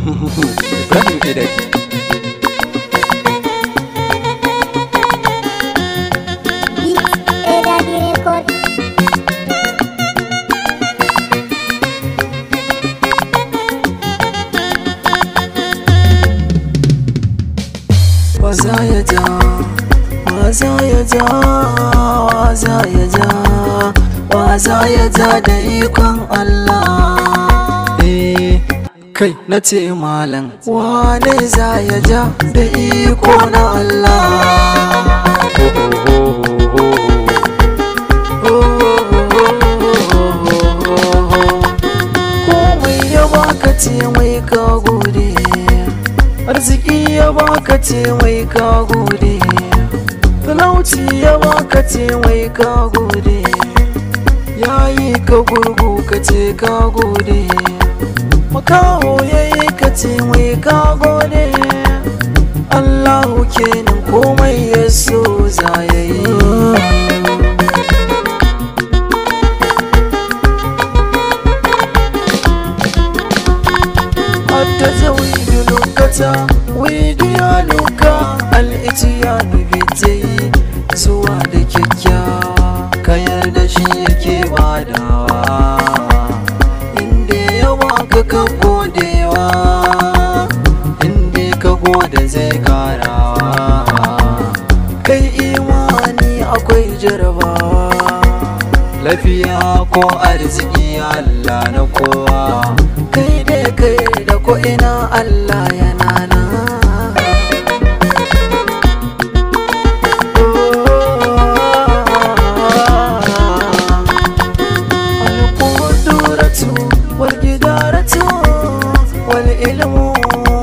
Ibrahim Idai Beat Edadi Record Waza ya ja, waza ya ja, waza ya ja, waza ya ja da ikon Allah. Eh, kai na ce malam, wane za ya ja da iko na Allah. Komai ya baka ce mai ka gode. arziki ya baka ce mai ka gode talauci ya baka ce mai ka gode yayi ka gurgu ka ce ka gode makaho yayi ka ce mai ka gode Allahu kenan komai ya so za ya yi التزويد لغة ويديانك الاتيان بيتي zuwa da kyakkyawa ka yarda shi yake badawa inda ya baka ka godewa inda ka gode zai karawa kai imani akwai jarabawa lafiya ko arziki Allah na kowa kai dai kai da ko ina Allah yana nan القدرة والجدارة والعلم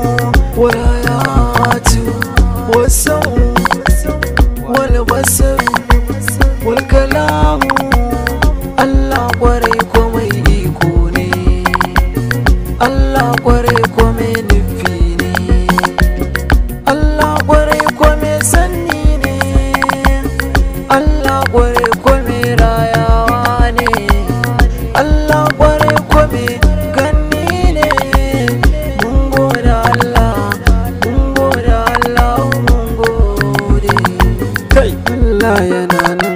والحياة والسمع والبصر والكلام Allah kwarai komai iko ne Allah kwarai komai nufi ne Allah kwarai komai sanni ne Allah kwarai komai rayawa ne Allah kwarai komai ganni ne mun gode Allah mun gode Allah mun gode kai Allah yana nan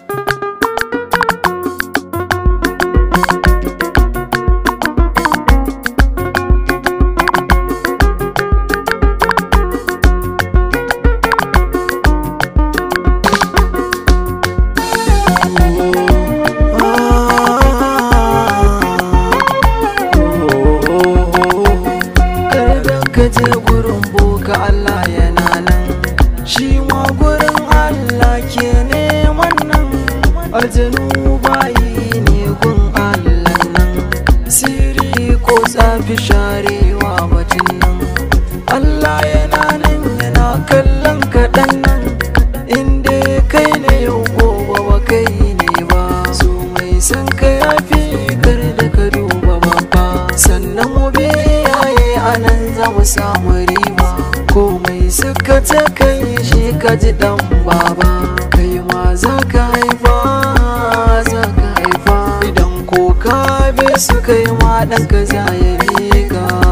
Kardan ka je gurin boka Allah yana nan shi ma gurin Allah ke neman nan aljanu bayi ne gun Allah nan siri ko tsafi sharewa batun nan Allah yana nan yana kallon kaɗan nan inda kai ne yau gobe ba kai ne ba so mai san ka yafi kar da ka duba babba sannan mu bi iyaye a nan za mu samu riba komai suka ta kai shi ka ji dan baba kai ma za ka haifa za ka haifa idan ko ka bi su kai ma ɗanka za ya bi ka